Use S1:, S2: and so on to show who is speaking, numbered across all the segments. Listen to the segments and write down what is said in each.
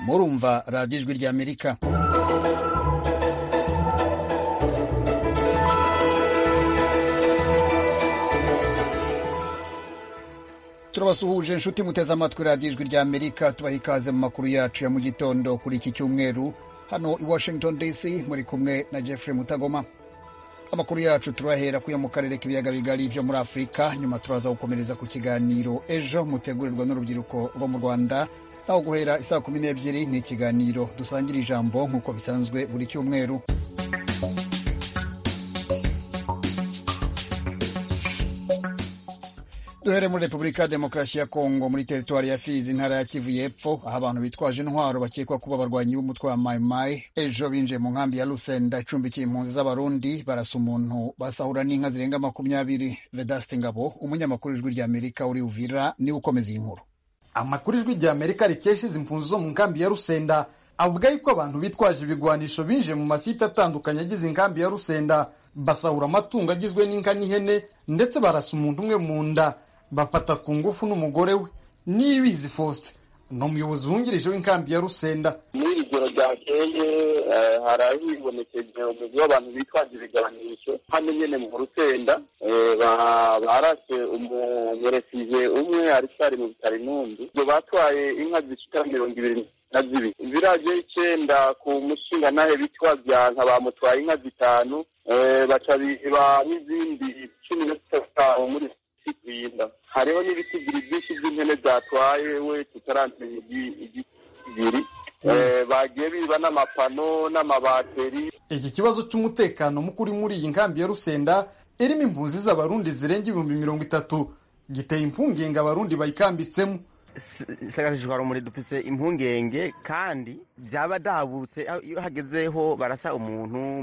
S1: kumva radiyo ijwi ry'amerika turabasuhuje inshuti muteze amatwi radiyo ijwi ry'amerika tubaha ikaze mu makuru yacu ya mu gitondo kuri iki cyumweru hano i washington dc muri kumwe na jeffrey mutagoma amakuru yacu turahera kuya mu karere k'ibiyaga bigari byo muri afurika nyuma turaza gukomereza ku kiganiro ejo mutegurirwa n'urubyiruko rwo mu rwanda naho guhera isaa kumi n'ebyiri ni ikiganiro dusangira ijambo nk'uko bisanzwe buri cyumweru duhere muri repubulika ya demokarasi ya kongo muri teritwari ya fizi intara ya kivu y'epfo aho abantu bitwaje intwaro bakekwa kuba abarwanyi b'umutwe wa mayimayi ejo binjiye mu nkambi ya rusenda icumbikiye impunzi z'abarundi barasa umuntu basahura n'inka zirenga makumyabiri vedaste ngabo umunyamakuru ijwi rya amerika uri uvira niwe ukomeza iyi nkuru
S2: amakuru ijwi rya amerika rikesha izi mpunzi zo mu nkambi ya rusenda avuga yuko abantu bitwaje ibigwanisho binjiye mu masite atandukanye agize inkambi ya rusenda basahura amatungo agizwe n'inka n'ihene ndetse barasa umuntu umwe mu nda bafata ku ngufu n'umugore we nibizi faustin ni umuyobozi wungirije w'inkambi ya rusenda
S3: muri iri joro ryakeye harabibonekeye umugwi w'abantu bitwaje ibiganisho hano nyene mu rusenda barase umumerefize umwe aricari mu bitaro intumbi ibyo batwaye inka zishika mirongo ibiri na zibiri ziraje icenda ku mushingantahe bitwa byanka bamutwaye inka zitanu baca biba n'izindi cumi na zitanu muri bwinda hariho n'ibiti bibiri byinshi by'impene zatwaye we tutaramenya igiri bagiye biba n'amapano n'amabateri
S2: iki kibazo cy'umutekano mukuri muri iyi nkambi ya rusenda irimo impunzi z'abarundi zirenga ibihumbi mirongo itatu giteye impungenge abarundi bayikambitsemo
S4: isakashishwara umuriro dufise impungenge kandi byaba dabutse iyo hagezeho barasa umuntu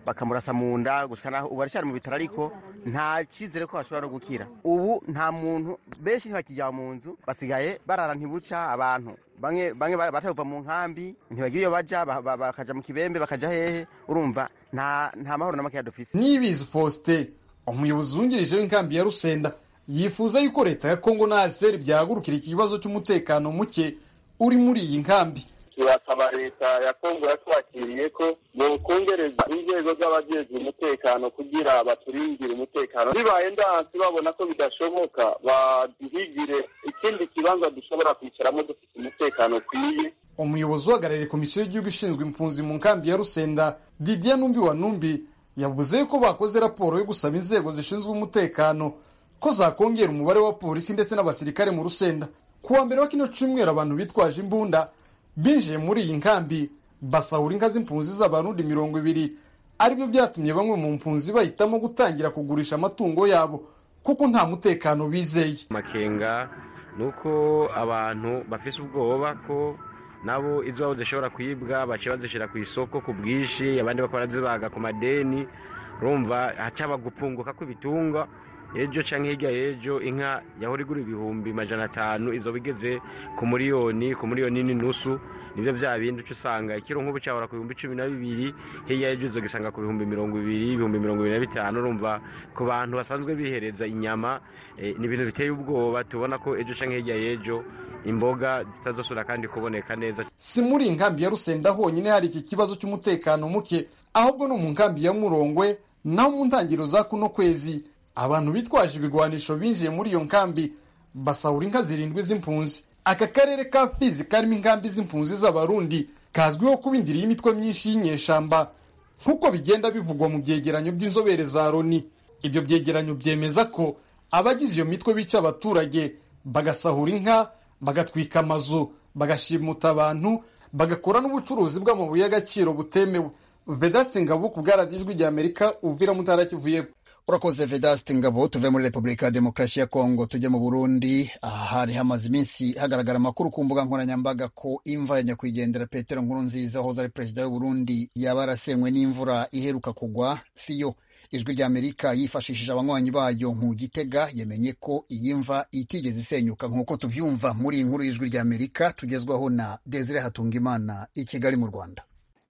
S4: bakamurasa mu nda gusa naho ubu aracyari mu bitaro ariko nta cyizere ko bashobora no gukira ubu nta muntu benshi ntibakijya mu nzu basigaye barara ntibuca abantu bamwe bamwe baratavuva mu nkambi ntibagira iyo bajya bakaja mu kibembe bakaja hehe urumva nta mahoro na makeya dufise
S2: nibizi faustin umuyobozi wungirije w'inkambi ya rusenda yifuza yuko leta ya kongo na aseri byahagurukira ikibazo cy'umutekano muke uri muri iyi nkambi
S3: turasaba leta ya kongo yatwakiriye ko bokongereza inzego z'abajejwe umutekano kugira baturindire umutekano bibaye ndansi babona ko bidashoboka baduhigire ikindi kibanza dushobora kwicaramo dufite umutekano ukwiye
S2: umuyobozi uhagarariye komisiyo y'igihugu ishinzwe impunzi mu nkambi ya rusenda didier numbi wa numbi yavuze yuko bakoze raporo yo gusaba inzego zishinzwe umutekano ko zakongera umubare wa polisi ndetse n'abasirikare mu rusenda ku wa mbere wa kino cyumweru abantu bitwaje imbunda binjiye muri iyi nkambi basahura inka z'impunzi z'abarundi mirongo ibiri aribyo byatumye bamwe mu mpunzi bahitamo gutangira kugurisha amatungo yabo kuko nta mutekano bizeye
S5: amakenga ni uko abantu bafite ubwoba ko nabo izabo zishobora kwibwa baciye bazishyira ku isoko ku bwinshi abandi bakora zibaga ku madeni rumva hacaba gupunguka kw'ibitungwa ejo cyangwa hirya y'ejo inka yahora igura ibihumbi majana atanu izo bigeze ku miliyoni ku miliyoni n'inusu nibyo bya bindi uca usanga ikiro nk'ubu cyahora ku bihumbi cumi na bibiri hirya y'ejo izo gisanga ku bihumbi mirongo ibiri ibihumbi mirongo ibiri na bitanu urumva ku bantu basanzwe bihereza inyama ni ibintu biteye ubwoba tubona ko ejo cyangwa hirya y'ejo imboga zitazosura kandi kuboneka neza
S2: si muri inkambi ya rusenda honyine hari iki kibazo cy'umutekano muke ahubwo no mu nkambi ya murongwe naho mu ntangiriro za kuno kwezi abantu bitwaje ibigwanisho binjiye muri iyo nkambi basahura inka zirindwi z'impunzi aka karere ka fizi karimo inkambi z'impunzi z'abarundi kazwiho kuba indiri y'imitwe myinshi y'inyeshamba nk'uko bigenda bivugwa mu byegeranyo by'inzobere za loni ibyo byegeranyo byemeza ko abagize iyo mitwe bica abaturage bagasahura inka bagatwika amazu bagashimuta abantu bagakora n'ubucuruzi bw'amabuye y'agaciro butemewe vedasingabo ku bwaradijwi rya amerika uvira mutarakivuyemo
S1: urakoze vedaste ngabo tuve muri repubulika ya demokarasi ya kongo tujye mu burundi aha hari hamaze iminsi hagaragara amakuru ku mbuga nkoranyambaga ko imva ya nyakwigendera petero nkurunziza wahoze ari perezida y'uburundi yaba yarasenywe n'imvura iheruka kugwa si yo ijwi rya amerika yifashishije abanywanyi bayo nkugitega yemenye ko iyi mva itigeze isenyuka nk'uko tubyumva muri iyi nkuru y'ijwi rya amerika tugezwaho na desire hatungimana i kigali mu rwanda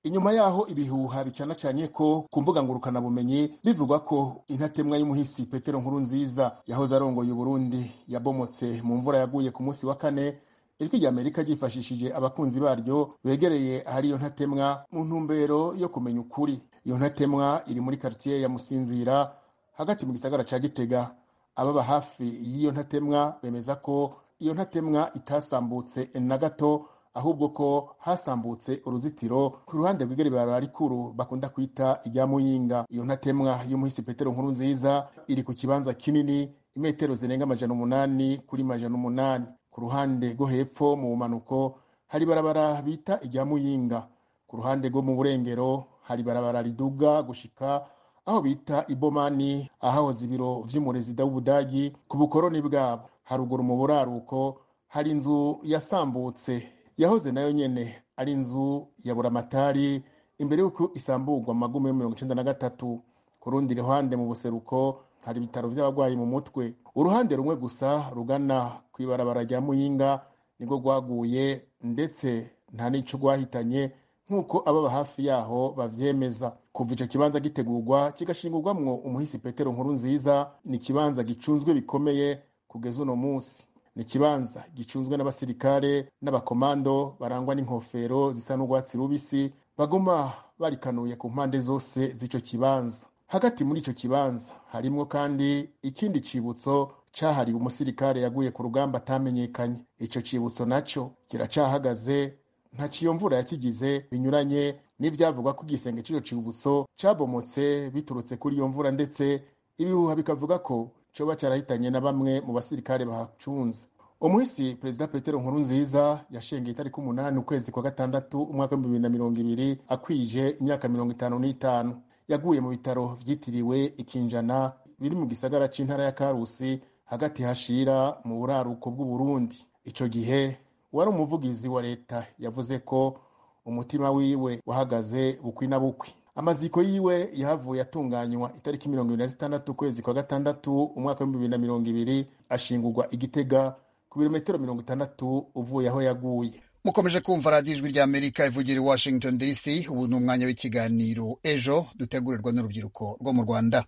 S6: inyuma yaho ibihuha bicanacanye ko ku mbuga ngurukanabumenyi bivugwa ko intatemwa y'umuhisi petero nkuru nziza yahoze arongoye uburundi yabomotse mu mvura yaguye ku munsi wa kane ijwi rya amerika ryifashishije abakunzi baryo begereye ahari iyo ntatemwa mu ntumbero yo kumenya ukuri iyo ntatemwa iri muri quartier ya musinzira hagati mu gisagara ca gitega ababa hafi y'iyo ntatemwa bemeza ko iyo ntatemwa itasambutse na gato ahubwo ko hasambutse uruzitiro ku ruhande rw'igeribara rikuru bakunda kwita irya muyinga iyo ntatemwa y'umuhisi petero nkuru nziza iri ku kibanza kinini imetero zirenga amajana umunani kuri majana umunani ku ruhande rwo hepfo mu bumanuko hari barabara bita irya muyinga ku ruhande rwo mu burengero hari barabara riduga gushika aho bita ibomani ahahoze ibiro vy'umurezida w'ubudagi ku bukoroni bwabo haruguru mu buraruko hari inzu yasambutse yahoze nayo nyene ari inzu ya buramatari imbere y'uko isamburwa mu magume yo mirongo icenda na gatatu ku rundi ruhande mu buseruko hari ibitaro by'abarwayi mu mutwe uruhande rumwe gusa rugana ku ibarabara rya muyinga nirwo rwaguye ndetse nta n'ico rwahitanye nk'uko ababa hafi yaho bavyemeza kuva ico kibanza gitegurwa kigashingurwamwo umuhisi petero nkuru nziza ni ikibanza gicunzwe bikomeye kugeza uno munsi ni ikibanza gicunzwe n'abasirikare n'abakomando barangwa n'inkofero zisa n'urwatsi rubisi baguma barikanuye ku mpande zose z'ico kibanza hagati muri ico kibanza harimwo kandi ikindi cibutso cahariwe umusirikare yaguye ku rugamba atamenyekanye ico cibutso naco kiracahagaze nta ciyomvura yakigize binyuranye n'ivyavugwa ko igisenge c'ico cibutso cabomotse biturutse kuri iyo mvura ndetse ibihuha bikavuga ko coba carahitanye na bamwe mu basirikare bahacunze umuhisi perezida petero nkuru nziza yashengeye itariki umunani ukwezi kwa gatandatu umwaka w'ibihumbi bibiri na mirongo ibiri akwije imyaka mirongo itanu n'itanu yaguye mu bitaro vyitiriwe ikinjana biri mu gisagara c'intara ya karusi hagati hashira mu buraruko bw'uburundi ico gihe wari umuvugizi wa leta yavuze ko umutima wiwe wahagaze bukwi na bukwi amaziko yiwe yahavuye atunganywa itariki mirongo ibiri na zitandatu ukwezi kwa gatandatu umwaka w'ibihumbi bibiri na mirongo ibiri ashingurwa igitega ku birometero mirongo itandatu uvuye aho yaguye
S1: mukomeje kumva radiyo ijwi rya amerika ivugira i washington dc ubu ni umwanya w'ikiganiro ejo dutegurirwa n'urubyiruko rwo mu rwanda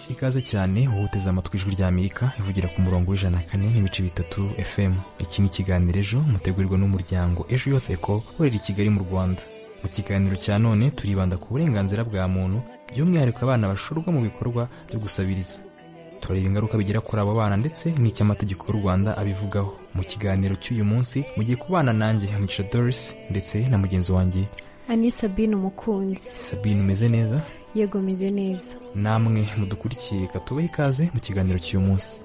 S7: ikaze cyane uhuteze amatwi ijwi rya amerika ivugira ku murongo w'ijana na kane n'ibice bitatu fm iki ni ikiganiro ejo mutegurirwa n'umuryango ejo yose ko ukorera i kigali mu rwanda mu kiganiro cya none turibanda ku burenganzira bwa muntu by'umwihariko abana bashorwa mu bikorwa byo gusabiriza turareba ingaruka bigira kuri abo bana ndetse n'icyo amategeko y'u rwanda abivugaho mu kiganiro cy'uyu munsi mugiye kubana nanjye hamugisha doris ndetse na mugenzi wanjye
S8: ani sabine umukunzi
S7: sabine umeze neza
S8: yego meze neza
S7: namwe mudukurikiye katubahe ikaze mu kiganiro cy'uyu munsi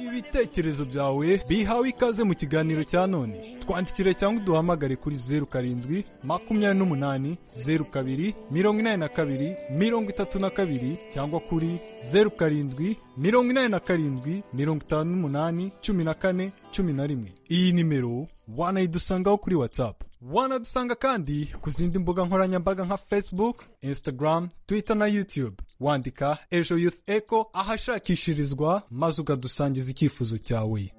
S9: ibitekerezo byawe bihawe ikaze mu kiganiro cya none twandikire cyangwa uduhamagare kuri zeru karindwi makumyabiri n'umunani zeru kabiri mirongo inani na kabiri mirongo itatu na kabiri cyangwa kuri zeru karindwi mirongo inani na karindwi mirongo itanu n'umunani cumi na kane cumi na rimwe iyi nimero wanayidusangaho kuri watsapu wanadusanga kandi ku zindi mbuga nkoranyambaga nka facebook instagram twitter na youtube wandika ejo youth echo ahashakishirizwa maze ukadusangiza icyifuzo cyawe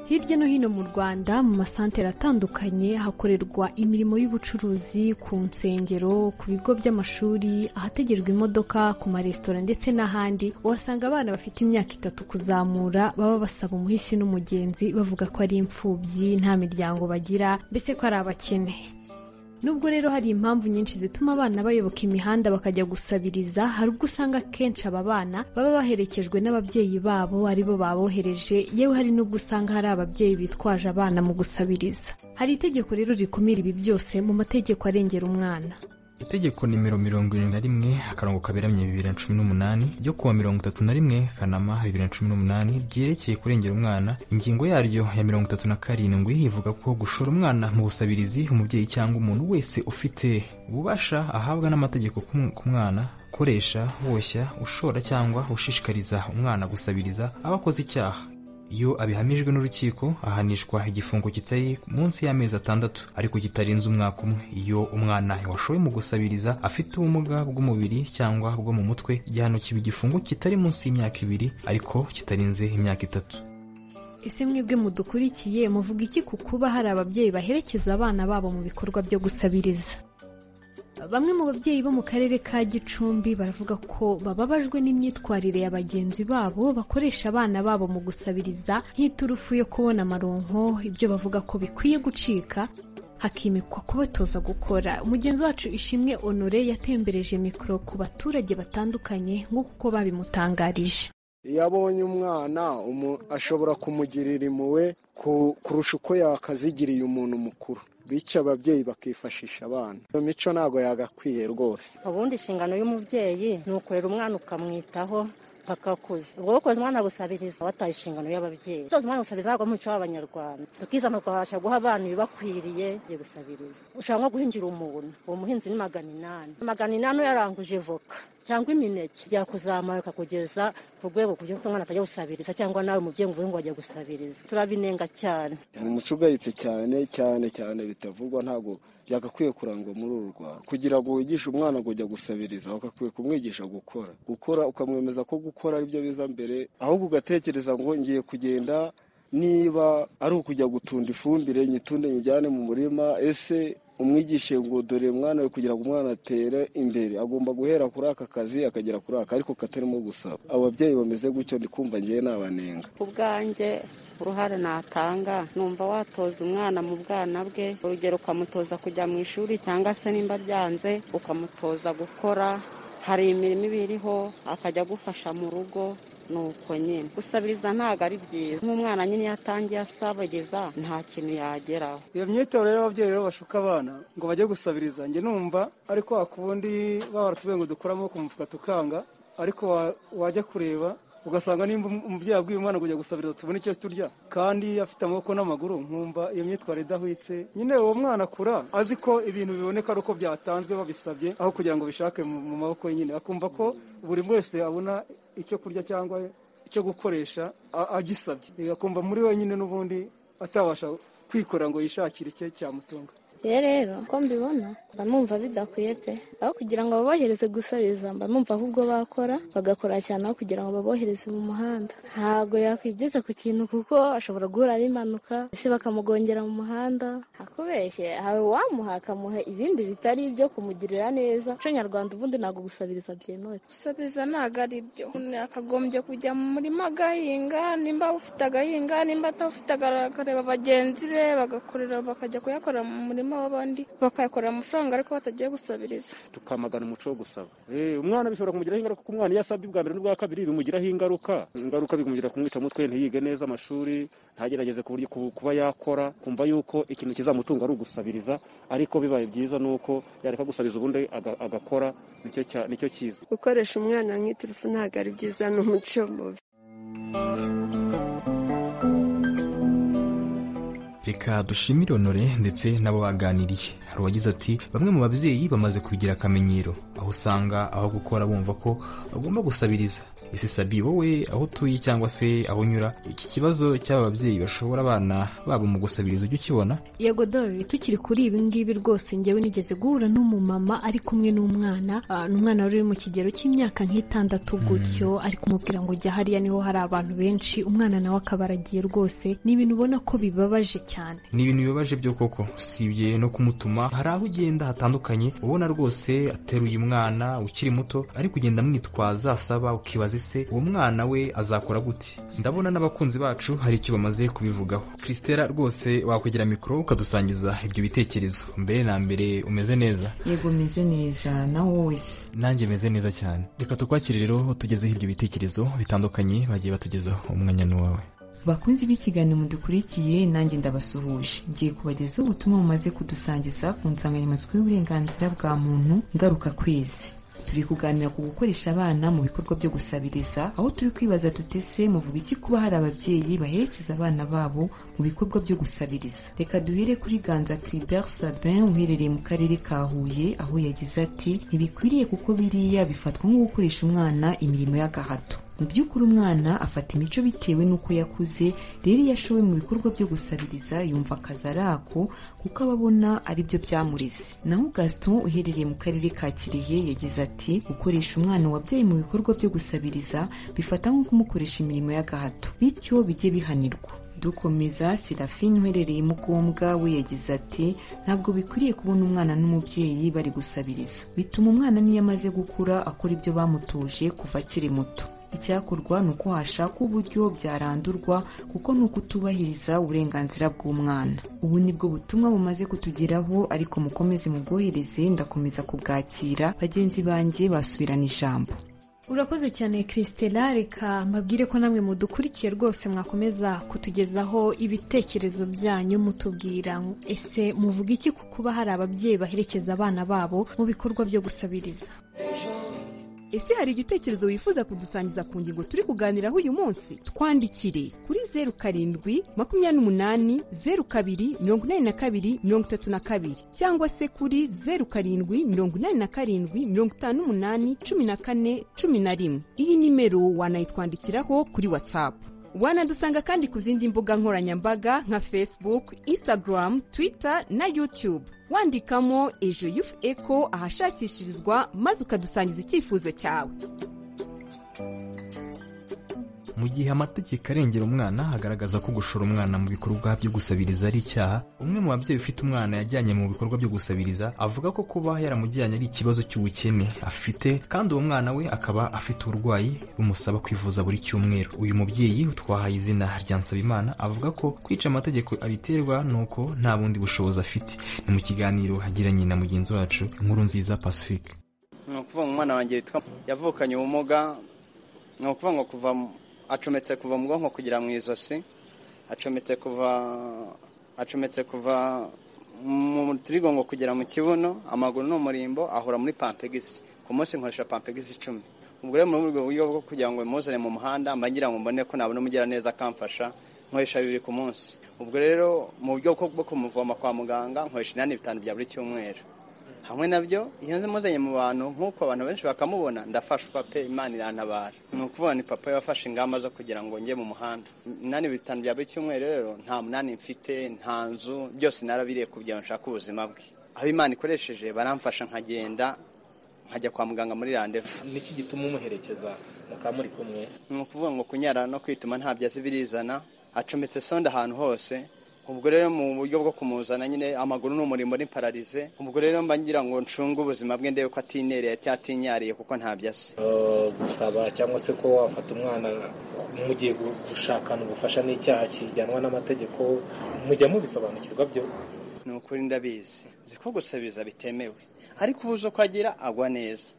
S8: hirya no hino mu rwanda mu masantere atandukanye hakorerwa imirimo y'ubucuruzi ku nsengero ku bigo by'amashuri ahategerwa imodoka ku maresitora ndetse n'ahandi uhasanga abana bafite imyaka itatu kuzamura baba basaba umuhisi n'umugenzi bavuga ko ari imfubyi nta miryango bagira mbese ko ari abakene nubwo rero hari impamvu nyinshi zituma abana bayoboka imihanda bakajya gusabiriza hari ubwo usanga akenshi aba bana baba baherekejwe n'ababyeyi babo aribo babohereje yewe hari n'ubwo usanga hari ababyeyi bitwaje abana mu gusabiriza hari itegeko rero rikumira ibi byose mu mategeko arengera umwana
S7: itegeko nimero mirongo irindwi na rimwe akarongo kaberamye bibiri na cumi n'umunani ryo kuwa mirongo itatu na rimwe kanama bibiri na cumi n'umunani ryerekeye kurengera umwana ingingo yaryo ya mirongo itatu na karindwi ivuga ko gushora umwana mu busabirizi umubyeyi cyangwa umuntu wese ufite ububasha ahabwa n'amategeko ku mwana koresha woshya ushora cyangwa ushishikariza umwana gusabiriza aba akoze icyaha iyo abihamijwe n'urukiko ahanishwa igifungo kitari munsi y'amezi atandatu ariko kitarenze umwaka umwe iyo umwana washowe mu gusabiriza afite ubumuga bw'umubiri cyangwa bwo mu mutwe igihano kiba igifungo kitari munsi y'imyaka ibiri ariko kitarenze imyaka itatu
S8: ese mwebwe mudukurikiye muvuga iki ku kuba hari ababyeyi baherekeza abana babo mu bikorwa byo gusabiriza bamwe mu babyeyi bo mu karere ka gicumbi baravuga ko bababajwe n'imyitwarire ya bagenzi babo bakoresha abana babo mu gusabiriza nk'iturufu yo kubona amaronko ibyo bavuga ko bikwiye gucika hakimikwa kubatoza gukora umugenzi wacu ishimwe honore yatembereje mikoro ku baturage batandukanye nk'uko babimutangarije
S10: iyo abonye umwana ashobora kumugirira impuhwe kurusha uko yakazigiriye umuntu mukuru bityo ababyeyi bakifashisha abana iyo mico ntabwo yagakwiye rwose
S11: ubundi inshingano y'umubyeyi ni ukurera umwana ukamwitaho bakakuza ubwo koza umwana gusabiriza wataye inshingano y'ababyeyi utoza umwana gusabiriza ntabwo muco w'abanyarwanda tukiza tukabasha guha abana ibibakwiriye byo gusabiriza ushobora nko guhingira umuntu uwo muhinzi ni magana inani magana inani yaranguje voka cyangwa imineke byakuzamuka kugeza ku rwego kugira ngo umwana atajya gusabiriza cyangwa nawe umubyeyi ngo uvuge ngo ajya gusabiriza turabinenga cyane
S12: umuco ugayitse cyane cyane cyane bitavugwa ntabwo byagakwiye kurangwa muri uru rwanda kugira ngo wigishe umwana kujya gusabiriza ugakwiye kumwigisha gukora gukora ukamwemeza ko gukora aribyo biza mbere ahubwo ugatekereza ngo ngiye kugenda niba ari ukujya gutunda ifumbire nyitunde nyijyane mu murima ese umwigishe ngo dore mwana we kugira ngo umwana atere imbere agomba guhera kuri aka kazi akagera kuri aka ariko katarimo gusaba ababyeyi bameze gutyo ndikumva ngewe nabanenga
S13: ku bwanjye uruhare natanga numva watoza umwana mu bwana bwe urugero ukamutoza kujya mu ishuri cyangwa se nimba byanze ukamutoza gukora hari imirimo iba iriho akajya agufasha mu rugo nuko nyine gusabiriza ntabwo ari byiza nk'umwana nyine iyo atangiye asabiriza nta kintu yageraho
S14: iyo myitoro rero ababyeyi rero bashuka abana ngo bajye gusabiriza njye numva ariko wakubundi baratubwiye ngo dukuramo ku mufuka tukanga ariko wajya kureba ugasanga nimba umubyeyi abwiye umwana kujya gusabiriza tubone icyo turya kandi afite amaboko n'amaguru nkumva iyo myitwarire idahwitse nyine uwo mwana akura azi ko ibintu biboneka ari uko byatanzwe babisabye aho kugira ngo bishake mu maboko ye nyine akumva ko buri wese abona icyo kurya cyangwa icyo gukoresha agisabye akumva muri wenyine n'ubundi atabasha kwikora ngo yishakire icye cyamutunga
S15: iyo rero uko mbibona mba numva bidakwiye pe aho kugira ngo babohereze gusabiriza mba numva ahubwo bakora bagakora cyane aho kugira ngo babohereze mu muhanda ntabwo yakwigeza ku kintu kuko ashobora guhura n'impanuka ese bakamugongera mu muhanda hakubeshye hari uwamuha akamuha ibindi bitari ibyo kumugirira neza umuco nyarwanda ubundi ntabwo gusabiriza byemewe
S16: gusabiriza ntabwo ari byo umuntu yakagombye kujya mu murima agahinga nimba ufite agahinga nimba atafite akareba bagenzi be bagakorera bakajya kuyakorera mu murima w'abandi bakayakorera amafaranga ariko batagiye gusabiriza
S17: tukamagana umuco wo gusaba umwana bishobora kumugiraho ingaruka kuko umwana iyo asabye ubwa mbere n'ubwa kabiri bimugiraho ingaruka ingaruka bikumugira kumwica umutwe ntiyige neza amashuri ntagerageze ku buryo kuba yakora kumva yuko ikintu kizamutunga ari ugusabiriza ariko bibaye byiza ni uko yareka gusabiriza ubundi agakora nicyo cyiza
S18: gukoresha umwana nk'iturufu ntabwo ari byiza ni umuco mubi
S7: reka dushimire honore ndetse n'abo baganiriye hari uwagize ati bamwe mu babyeyi bamaze kubigira akamenyero aho usanga aho gukora bumva ko bagomba gusabiriza ese sabi wowe aho utuye cyangwa se aho unyura iki kibazo cy'aba babyeyi bashobora abana babo mu gusabiriza ujya ukibona
S8: yego dore tukiri kuri ibi ngibi rwose ngewe nigeze guhura n'umumama ari kumwe n'umwana ni umwana wari uri mu kigero cy'imyaka nk'itandatu gutyo ari kumubwira ngo jya hariya niho hari abantu benshi umwana nawe akaba aragiye rwose ni ibintu ubona ko bibabaje cyane
S7: ni ibintu bibabaje byo koko usibye no kumutuma hari aho ugenda hatandukanye ubona rwose ateruye umwana ukiri muto ari kugenda amwitwaza asaba ukibaza ese uwo mwana we azakora gute ndabona n'abakunzi bacu hari icyo bamaze kubivugaho christella rwose wakwegera mikoro ukadusangiza ibyo bitekerezo mbere na mbere umeze neza
S19: yego umeze neza nawe wese
S7: nanjye meze neza cyane reka tukwakire rero tugezeho ibyo bitekerezo bitandukanye bagiye batugezaho umwanya ni uwawe
S19: bakunzi b'ikiganiro mudukurikiye nanjye ndabasuhuje ngiye kubagezaho ubutumwa bumaze kudusangiza ku nsanganyamatsiko y'uburenganzira bwa muntu ngaruka kwezi turi kuganira ku gukoresha abana mu bikorwa byo gusabiriza aho turi kwibaza dutese muvuga iki kuba hari ababyeyi baherekeza abana babo mu bikorwa byo gusabiriza reka duhere kuri ganza Clibert Sabin uherereye mu karere ka Huye aho yagize ati ntibikwiriye kuko biriya bifatwa nko gukoresha umwana imirimo y'agahato mu by'ukuri umwana afata imico bitewe n'uko yakuze rero iyo ashowe mu bikorwa byo gusabiriza yumva akazi ari ako kuko aba abona ari byo byamureze naho gaston uherereye mu karere ka kirehe yagize ati gukoresha umwana wabyaye mu bikorwa byo gusabiriza bifata nko kumukoresha imirimo y'agahato bityo bijye bihanirwa dukomeza serafine uherereye mugombwa we yagize ati ntabwo bikwiriye kubona umwana n'umubyeyi bari gusabiriza bituma umwana n'iyo amaze gukura akora ibyo bamutuje kuva akiri muto icyakorwa ni uko hashakwa uburyo byarandurwa kuko ni ukutubahiriza uburenganzira bw'umwana ubu ni bwo butumwa bumaze kutugeraho ariko mukomeze mubwohereze ndakomeza kubwakira bagenzi banjye basubirana ijambo
S8: urakoze cyane christela reka mbabwire ko namwe mudukurikiye rwose mwakomeza kutugezaho ibitekerezo byanyu mutubwira ese muvuga iki ku kuba hari ababyeyi baherekeza abana babo mu bikorwa byo gusabiriza
S20: ese hari igitekerezo wifuza kudusangiza ku ngingo turi kuganiraho uyu munsi twandikire kuri zeru karindwi makumyabiri n'umunani zeru kabiri mirongo inani na kabiri mirongo itatu na kabiri cyangwa se kuri zeru karindwi mirongo inani na karindwi mirongo itanu n'umunani cumi na kane cumi na rimwe iyi nimero wanayitwandikiraho kuri watsapu wanadusanga kandi ku zindi mbuga nkoranyambaga nka facebook instagram twitter na youtube wandikamo ejo yufu eko ahashakishirizwa maze ukadusangiza icyifuzo cyawe
S7: mu gihe amategeko arengera umwana hagaragaza ko gushora umwana mu bikorwa byo gusabiriza ari icyaha umwe mu babyeyi ufite umwana yajyanye mu bikorwa byo gusabiriza avuga ko kuba yaramujyanye ari ikibazo cy'ubukene afite kandi uwo mwana we akaba afite uburwayi bumusaba kwivuza buri cyumweru uyu mubyeyi utwahaye izina rya nsabimana avuga ko kwica amategeko abiterwa nuko nta bundi bushobozi afite ni mu kiganiro yagiranye na mugenzi wacu inkuru nziza pacifique
S10: ni ukuvuga ngo umwana wanjye witwa yavukanye ubumuga ni ukuvuga ngo kuva acometse kuva mu bwonko kugera mu ijosi acometse kuva acometse kuva mu turigongo kugera mu kibuno amaguru ni umurimbo ahora muri pampegisi ku munsi nkoresha pampegisi icumi ubwo rero muri ubwo buryo bwo kugira ngo muzane mu muhanda mbagira ngo mbone ko nabona umugira neza akamfasha nkoresha bibiri ku munsi ubwo rero mu buryo bwo kumuvoma kwa muganga nkoresha inani bitanu bya buri cyumweru hamwe nabyo iyo muzanye mu bantu nk'uko abantu benshi bakamubona ndafashwa pe imana irantabara ni ukuvuga ni papa yafashe ingamba zo kugira ngo njye mu muhanda inani bitanu bya buri cyumweru rero nta munani mfite nta nzu byose narabiriye kugira ngo nshake ubuzima bwe aho imana ikoresheje baramfasha nkagenda nkajya kwa muganga muri randevu
S21: niki gituma umuherekeza mukaba muri kumwe
S10: ni ukuvuga ngo kunyara no kwituma ntabyo azi birizana acometse sonda ahantu hose ubwo rero mu buryo bwo kumuzana nyine amaguru ni umurimo ni pararize ubwo rero mba ngira ngo ncunge ubuzima bwe ndebe ko atinereye cyatinyariye kuko ntabyo azi
S21: gusaba cyangwa se ko wafata umwana mugiye gushakana ubufasha n'icyaha kijyanwa n'amategeko mujya mubisobanukirwa byo
S10: ni ukuri ndabizi nzi ko gusabiza bitemewe ariko ubu uzi uko agira agwa neza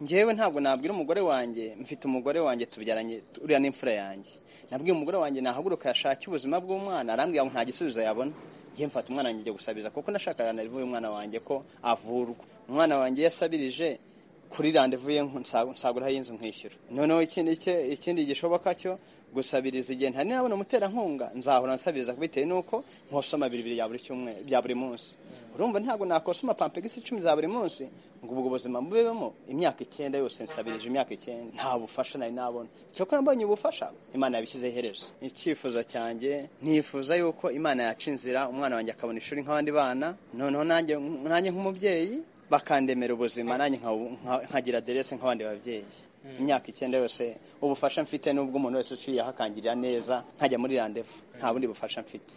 S10: ngewe ntabwo nabwira umugore wanjye mfite umugore wanjye tubyaranye uriya n'imfura yanjye nabwiye umugore wanjye nahaguruka yashake ubuzima bw'umwana arambwira ngo nta gisubizo yabona ngewe mfata umwana wanjye gusabiriza kuko nashakaga na revu y'umwana wanjye ko avurwa umwana wanjye yasabirije kuri randevu ye nsagura y'inzu nkishyura noneho ikindi gishoboka cyo gusabiriza igihe nta nabona umuterankunga nzahora nsabiriza bitewe n'uko nkosoma bibiri bya buri munsi urumva ntabwo nakosoma pampegisi icumi za buri munsi ngo ubwo buzima bubebemo imyaka icyenda yose nsabirije imyaka icyenda nta bufasha nari nabona cyokora mbonye ubufasha imana yabishyize iherezo icyifuzo cyanjye nifuza yuko imana yaca inzira umwana wanjye akabona ishuri nk'abandi bana noneho nanjye nk'umubyeyi bakandemera ubuzima nanjye nkagira aderese nk'abandi babyeyi imyaka icyenda yose ubufasha mfite n'ubwo umuntu wese uciye akangirira neza ntajya muri randevu nta bundi bufasha mfite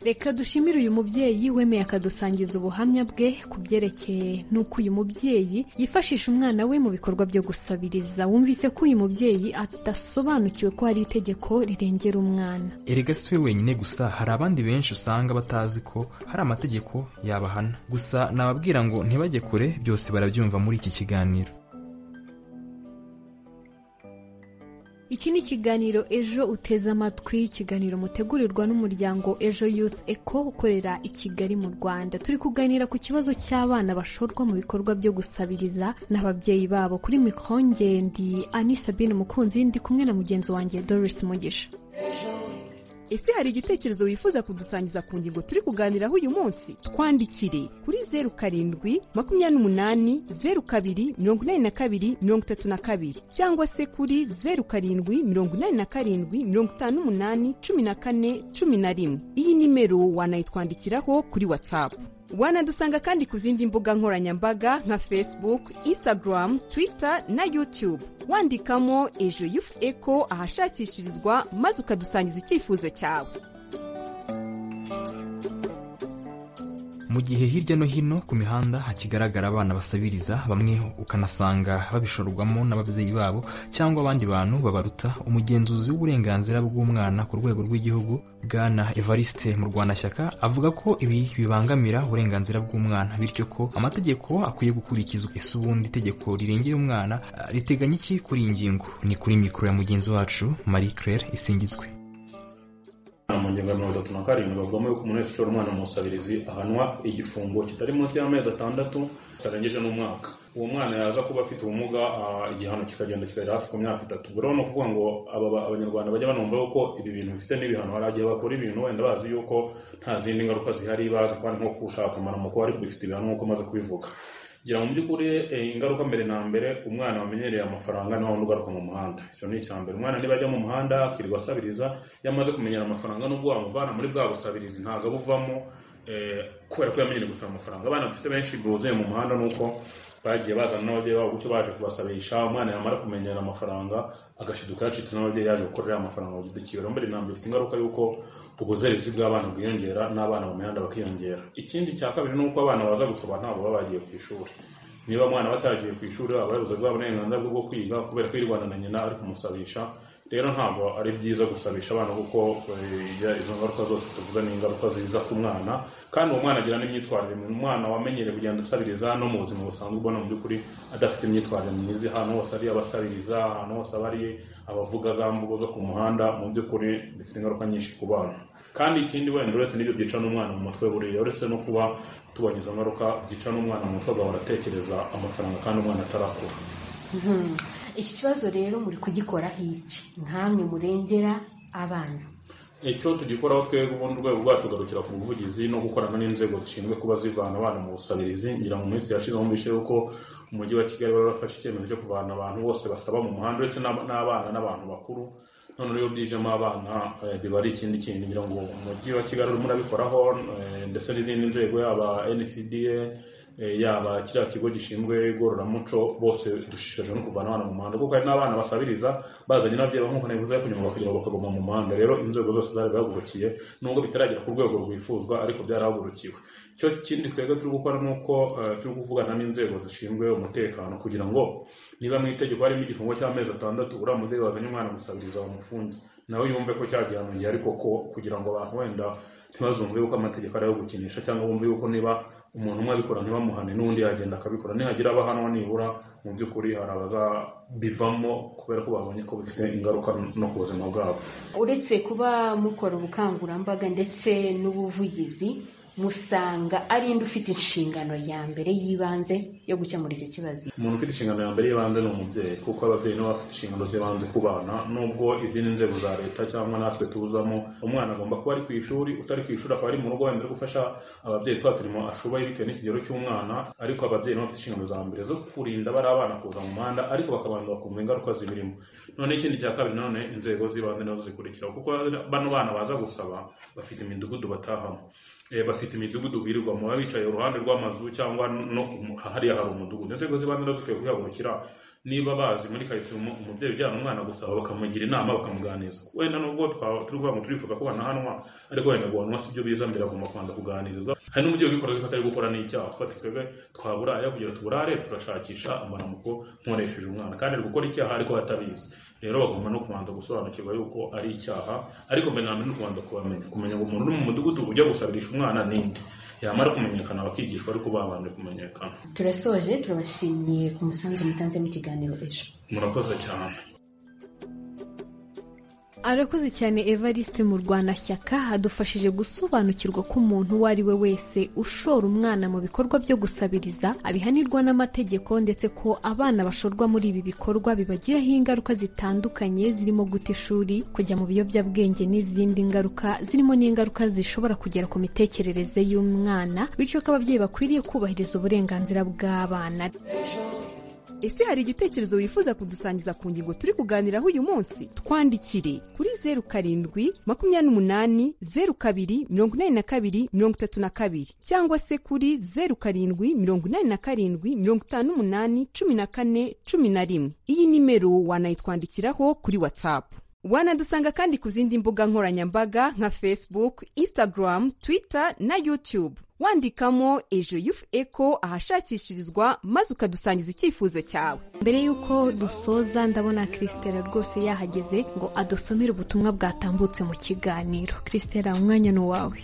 S8: reka dushimire uyu mubyeyi wemeye akadusangiza ubuhamya bwe ku byerekeye n'uko uyu mubyeyi yifashisha umwana we mu bikorwa byo gusabiriza wumvise ko uyu mubyeyi adasobanukiwe ko hari itegeko rirengera umwana
S7: erega si we wenyine gusa hari abandi benshi usanga batazi ko hari amategeko yabahana gusa nababwira ngo ntibajye kure byose barabyumva muri iki kiganiro
S8: iki ni ikiganiro ejo uteze amatwi ikiganiro mutegurirwa n'umuryango ejo youth eco ukorera i kigali mu rwanda turi kuganira ku kibazo cy'abana bashorwa mu bikorwa byo gusabiriza n'ababyeyi babo kuri mikrongendi ani sabine umukunzi ndi kumwe na mugenzi wanjye doris mugisha
S20: ese hari igitekerezo wifuza kudusangiza ku ngingo turi kuganiraho uyu munsi twandikire kuri zeru karindwi makumyabiri n'umunani zeru kabiri mirongo inani na kabiri mirongo itatu na kabiri cyangwa se kuri zeru karindwi mirongo inani na karindwi mirongo itanu n'umunani cumi na kane cumi na rimwe iyi nimero wanayitwandikiraho kuri watsapu wanadusanga kandi ku zindi mbuga nkoranyambaga nka facebook instagram twitter na youtube wandikamo ejo yufu eko ahashakishirizwa maze ukadusangiza icyifuzo cyawe
S7: mu gihe hirya no hino ku mihanda hakigaragara abana basabiriza bamwe ukanasanga babishorwamo n'ababyeyi babo cyangwa abandi bantu babaruta umugenzuzi w'uburenganzira bw'umwana ku rwego rw'igihugu bwana evariste mu rwandashyaka avuga ko ibi bibangamira uburenganzira bw'umwana bityo ko amategeko akwiye gukurikizwa ese ubundi itegeko rirengera umwana ah, riteganya iki kuri iyi ngingo ni kuri mikoro ya mugenzi wacu marie claire isingizwe
S4: mu ngingo ya mirongo itatu na karindwi havugamo yuko umuntu wese ushora umwana mu musabirizi ahanwa igifungo kitari munsi y'amezi atandatu kitarengeje n'umwaka uwo mwana yaza kuba afite ubumuga ah, igihano kikagenda kikagera hafi ku myaka itatu buriho ni ukuvuga ngo aba ba- abanyarwanda bajya banumva yuko ibi bintu bifite n'ibihano hari igihe bakora ibintu wenda bazi yuko nta zindi ngaruka zihari bazi ko ari nko gushaka amaramuko ariko bifite ibihano nk'uko maze kubivuga gira mu by'ukuri eh, ingaruka mbere na mbere umwana wamenyereye amafaranga niwe wundi ugaruka mu muhanda icyo ni icya mbere umwana niba ajya mu muhanda akirirwa asabiriza iyo amaze kumenyera amafaranga n'ubwo wamuvana muri bwa busabirizi ntabwo abuvamo eh, kubera ko yamenyereye gusaba amafaranga abana dufite benshi buzuye mu muhanda ni uko bagiye bazana n'ababyeyi babo gutyo baje kubasabisha umwana yamara kumenyera amafaranga agashiduka yacitse n'ababyeyi yaje gukorera amafaranga ku giti cyiwe rero mbere na mbere bifite ingaruka y'uko ubuzererezi bw'abana bwiyongera n'abana mu mihanda bakiyongera ikindi cya kabiri ni uko abana baza gusoma ntabwo baba bagiye ku ishuri niba umwana batagiye ku ishuri baba babuze bwa burenganzira bwo kwiga kubera ko yirwana na nyina ari kumusabisha rero ntabwo ari byiza gusabisha abana kuko eh, ijya- izo ngaruka zose tuvuga ni ingaruka ziza ku mwana kandi uwo mwana agira n'imyitwarire myiza umwana wamenyereye kugenda asabiriza no mu buzima busanzwe ubona mu by'ukuri adafite imyitwarire myiza ahantu hose ari abasabiriza ahantu hose aba ari abavuga za mvugo zo ku muhanda mu by'ukuri bifite ingaruka nyinshi ku bana kandi ikindi wenda uretse n'ibyo byica n'umwana mu mutwe buriya uretse no kuba tubonye izo ngaruka byica n'umwana mu mutwe agahora atekereza amafaranga kandi umwana atarakura
S22: Mhm. iki kibazo rero muri kugikoraho iki nkamwe murengera abana
S4: icyo tugikoraho twebwe ubundi urwego rwacu ugarukira ku buvugizi no gukorana n'inzego zishinzwe kuba zivana abana mu busabirizi ngira mu minsi yashize wumvise yuko umujyi wa kigali wari warafashe icyemezo cyo kuvana abantu bose basaba mu muhanda uretse n'ab- n'abana n'abantu bakuru none rero byijemo abana eh, biba ari ikindi kintu ngira ngo umujyi wa kigali urimo urabikoraho eh, ndetse n'izindi nzego yaba ncda eh, yaba kiriya kigo gishinzwe igororamuco bose dushishikajwe no kuvana abana mu muhanda kuko hari n'abana basabiriza bazanye n'ababyeyi babo nk'uko nabivuze kugira ngo kugira ngo bakaguma mu muhanda rero inzego zose zari bahagurukiye nubwo bitaragera ku rwego rwifuzwa ariko byarahagurukiwe icyo kindi twebwe turi gukora ni uko eh, turi kuvugana n'inzego zishinzwe umutekano kugira ngo niba mu itegeko harimo igifungo cy'amezi atandatu uriya mubyeyi wazanye umwana gusabiriza bamufunge nawe yumve ko cyagihano igihe ariko ko kugira ngo abantu wenda ntibazumve yuko amategeko ari ayo gukinisha cyangwa bumve yuko niba umuntu umwe abikora ntibamuhane n'undi yagenda akabikora nihagira abahanwa nibura mu by'ukuri hari abazabivamo kubera ko babonye ko bifite ingaruka no ku buzima bwabo
S22: uretse kuba mukora ubukangurambaga ndetse n'ubuvugizi musanga ari indi ufite inshingano ya mbere y'ibanze yo gukemura iki kibazo
S4: umuntu ufite inshingano ya mbere y'ibanze ni umubyeyi kuko ababyeyi nibo bafite inshingano z'ibanze ku bana nubwo izindi nzego za leta cyangwa natwe tuzamo umwana agomba kuba ari ku ishuri utari ku ishuri akaba ari mu rugo wenda uri gufasha ababyeyi twa turimo ashubaye bitewe n'ikigero cy'umwana ariko ababyeyi nibo bafite inshingano za mbere zo kurinda bari abana kuza mu muhanda ariko bakabanza bakumva ingaruka zibirimo none ikindi cya kabiri nanone inzego z'ibanze nazo zikurikira kuko bano bana baza gusaba bafite imidugudu batahamo Eh, bafite imidugudu birirwamo baba bicaye iruhande rw'amazu cyangwa no mu- hariya hari umudugudu inzego z'ibanze nazo zikwiye kwihagurukira niba bazi muri karitsiye umu- umubyeyi ujyana umwana gusaba bakamugira inama bakamuganiriza wenda nubwo twaba turi kuvuga ngo turifuza ko banahanwa ariko wenda guhanwa si byo biza mbere agomba kubanza kuganirizwa hari n'umubyeyi ubikora azi ko atari gukora n'icyaha kuko ati twebwe twaburaya kugira tuburare turashakisha amaramuko nkoresheje umwana kandi ari gukora icyaha ariko atabizi rero bagomba no kubanza gusobanukirwa yuko ari icyaha ariko mbere na mbere no kubanza kubamenya kumenya ngo umuntu uri mu mudugudu ujya gusabirisha umwana ninde yamara kumenyekana bakigishwa ariko babanje kumenyekana
S22: turasoje turabashimiye ku musanzu mutanze mu kiganiro ejo
S4: murakoze cyane
S8: arakoze cyane evariste mu rwanashyaka adufashije gusobanukirwa ko umuntu uwo ari we wese ushora umwana mu bikorwa byo gusabiriza abihanirwa n'amategeko ndetse ko abana bashorwa muri ibi bikorwa bibagiraho ingaruka zitandukanye zirimo guta ishuri kujya mu biyobyabwenge n'izindi ngaruka zirimo n'ingaruka zishobora kugera ku mitekerereze y'umwana bityo ko ababyeyi bakwiriye kubahiriza uburenganzira bw'abana
S20: ese hari igitekerezo wifuza kudusangiza ku ngingo turi kuganiraho uyu munsi twandikire kuri zeru karindwi makumyabiri n'umunani zeru kabiri mirongo inani na kabiri mirongo itatu na kabiri cyangwa se kuri zeru karindwi mirongo inani na karindwi mirongo itanu n'umunani cumi na kane cumi na rimwe iyi nimero wanayitwandikiraho kuri watsapu wanadusanga kandi ku zindi mbuga nkoranyambaga nka facebook instagram twitter na youtube wandikamo ejo yufu eko ahashakishirizwa maze ukadusangiza icyifuzo cyawe
S8: mbere y'uko dusoza ndabona kirisitera rwose yahageze ngo adusomere ubutumwa bwatambutse mu kiganiro kirisitera umwanya ni uwawe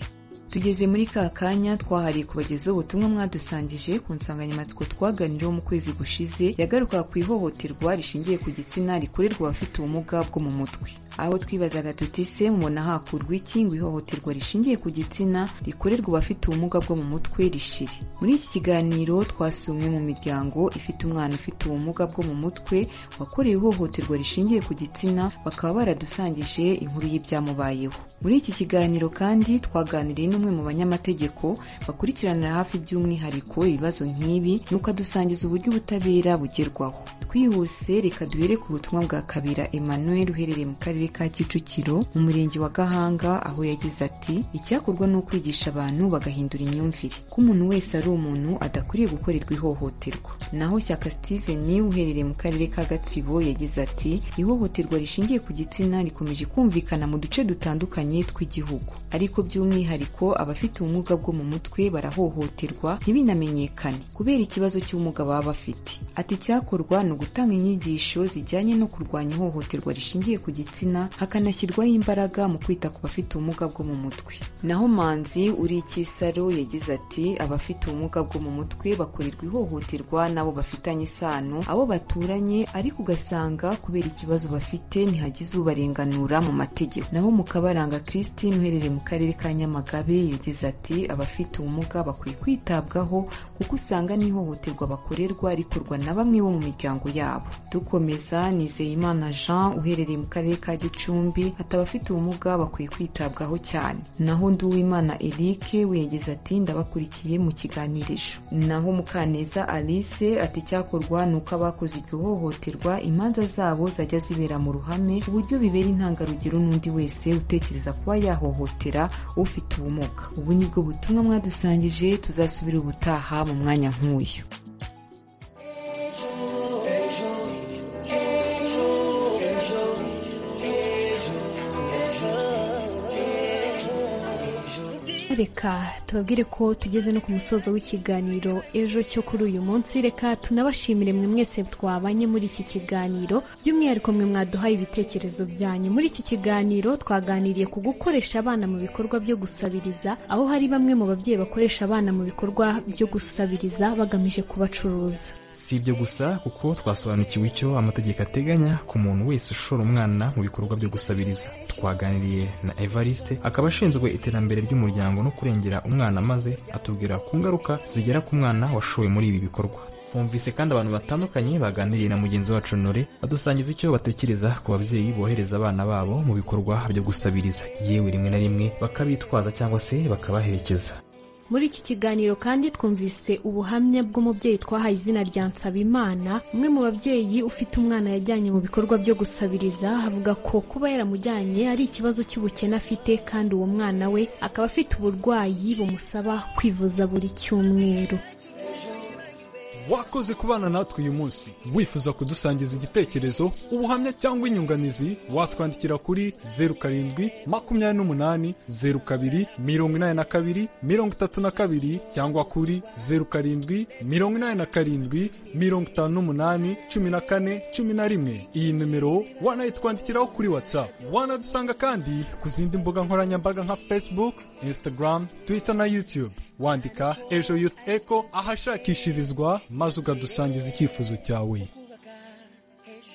S19: tugeze muri ka kanya twahariye kubagezaho ubutumwa mwadusangije ku nsanganyamatsiko twaganiriyeho mu kwezi gushize yagarukaga ku ihohoterwa rishingiye ku gitsina rikorerwa abafite ubumuga bwo mu mutwe aho twibazaga tuti se mubona hakurwa iki ngo ihohoterwa rishingiye ku gitsina rikorerwa abafite ubumuga bwo mu mutwe rishire muri iki kiganiro twasumwe mu miryango ifite umwana ufite ubumuga bwo mu mutwe wakorewe ihohoterwa rishingiye ku gitsina bakaba baradusangije inkuru y'ibyamubayeho muri iki kiganiro kandi twaganiriye n'umwe mu banyamategeko bakurikiranira hafi by'umwihariko ibibazo nk'ibi nuko adusangiza uburyo ubutabera bugerwaho twihuse reka duhere ku butumwa bwa kabira emmanuel uherereye mu karere ka kicukiro mu murenge wa gahanga aho yagize ati icyakorwa ni ukwigisha abantu bagahindura imyumvire ko umuntu wese ari umuntu adakwiriye gukorerwa ihohoterwa naho shyaka steven uherereye mu karere ka gatsibo yagize ati ihohoterwa rishingiye ku gitsina rikomeje kumvikana mu duce dutandukanye tw'igihugu ariko by'umwihariko ko abafite ubumuga bwo mu mutwe barahohoterwa ntibinamenyekane kubera ikibazo cy'ubumuga baba bafite ati icyakorwa ni ugutanga inyigisho zijyanye no kurwanya ihohoterwa rishingiye ku gitsina hakanashyirwaho imbaraga mu kwita ku bafite ubumuga bwo mu mutwe naho manzi uri ikisaro yagize ati abafite ubumuga bwo mu mutwe bakorerwa ihohoterwa n'abo bafitanye isano abo baturanye ariko ugasanga kubera ikibazo bafite ntihagize ubarenganura mu mategeko naho mu kabaranga christine uherereye mu karere ka nyamagabe yagize ati abafite ubumuga bakwiye kwitabwaho kuko usanga n'ihohoterwa bakorerwa rikorwa na bamwe bo mu miryango yabo dukomeza nizeyimana jean uherereye mu karere ka gicumbi ati abafite ubumuga bakwiye kwitabwaho cyane naho nduwimana eric we yagize ati ndabakurikiye mu kiganiro ejo naho mukaneza alice ati icyakorwa ni uko abakoze iryo hohoterwa imanza zabo zajya zibera mu ruhame ku buryo bibera intangarugero n'undi wese utekereza kuba yahohotera ufite ubumuga ubu nibwo butumwa mwadusangije tuzasubira ubutaha mu mwanya nk'uyu
S8: reka tubabwire ko tugeze no ku musozo w'ikiganiro ejo cyo kuri uyu munsi reka tunabashimire mwe mwese twabanye muri iki kiganiro by'umwihariko mwe mwaduhaye ibitekerezo byanyu muri iki kiganiro twaganiriye ku gukoresha abana mu bikorwa byo gusabiriza aho hari bamwe mu babyeyi bakoresha abana mu bikorwa byo gusabiriza bagamije kubacuruza
S7: si ibyo gusa kuko twasobanukiwe icyo amategeko ateganya ku muntu wese ushora umwana mu bikorwa byo gusabiriza twaganiriye na evariste akaba ashinzwe iterambere ry'umuryango no kurengera umwana maze atubwira ku ngaruka zigera ku mwana washowe muri ibi bikorwa twumvise kandi abantu batandukanye baganiriye na mugenzi wacu nore badusangiza icyo batekereza ku babyeyi bohereza abana babo mu bikorwa byo gusabiriza yewe rimwe na rimwe bakabitwaza cyangwa se bakabaherekeza
S8: muri iki kiganiro kandi twumvise ubuhamya bw'umubyeyi twahaye izina rya nsabimana umwe mu babyeyi ufite umwana yajyanye mu bikorwa byo gusabiriza avuga ko kuba yaramujyanye ari ikibazo cy'ubukene afite kandi uwo mwana we akaba afite uburwayi bumusaba kwivuza buri cyumweru
S9: wakoze kubana natwe uyu munsi wifuza kudusangiza igitekerezo ubuhamya cyangwa inyunganizi watwandikira kuri zeru karindwi makumyabiri n'umunani zeru kabiri mirongo inani na kabiri mirongo itatu na kabiri cyangwa kuri zeru karindwi mirongo inani na karindwi mirongo itanu n'umunani cumi na kane cumi na rimwe iyi nimero wanayitwandikiraho kuri watsapu wanadusanga kandi ku zindi mbuga nkoranyambaga nka facebook instagram twitter na youtube wandika ejo youth echo ahashakishirizwa maze ukadusangiza icyifuzo cyawe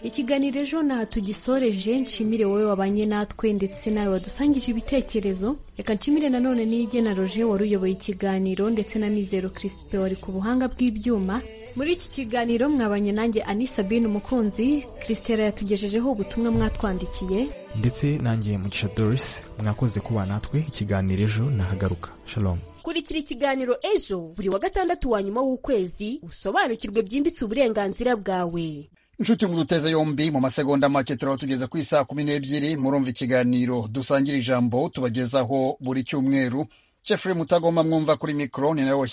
S8: ikiganiro ejo ntaha tugisoreje nshimire wowe wabanye natwe ndetse nawe wadusangije ibitekerezo reka nshimire nanone n'igena roje wari uyoboye ikiganiro ndetse na mizero kirisipe wari ku buhanga bw'ibyuma muri iki kiganiro mwabanye nanjye anisabine umukunzi kirisitera yatugejejeho ubutumwa mwatwandikiye
S7: ndetse nanjye mugisha doris mwakoze kuba natwe ikiganiro ejo nahagaruka shalom
S20: kurikira ikiganiro ejo buri wa gatandatu wa nyuma w'ukwezi usobanukirwe byimbitse uburenganzira bwawe
S1: inshuti muduteze yombi mu masegonda make turaba tugeze ku isaha kumi n'ebyiri murumva ikiganiro dusangira ijambo tubagezaho buri cyumweru jeffrey mutagoma mwumva kuri mikoro ni nawe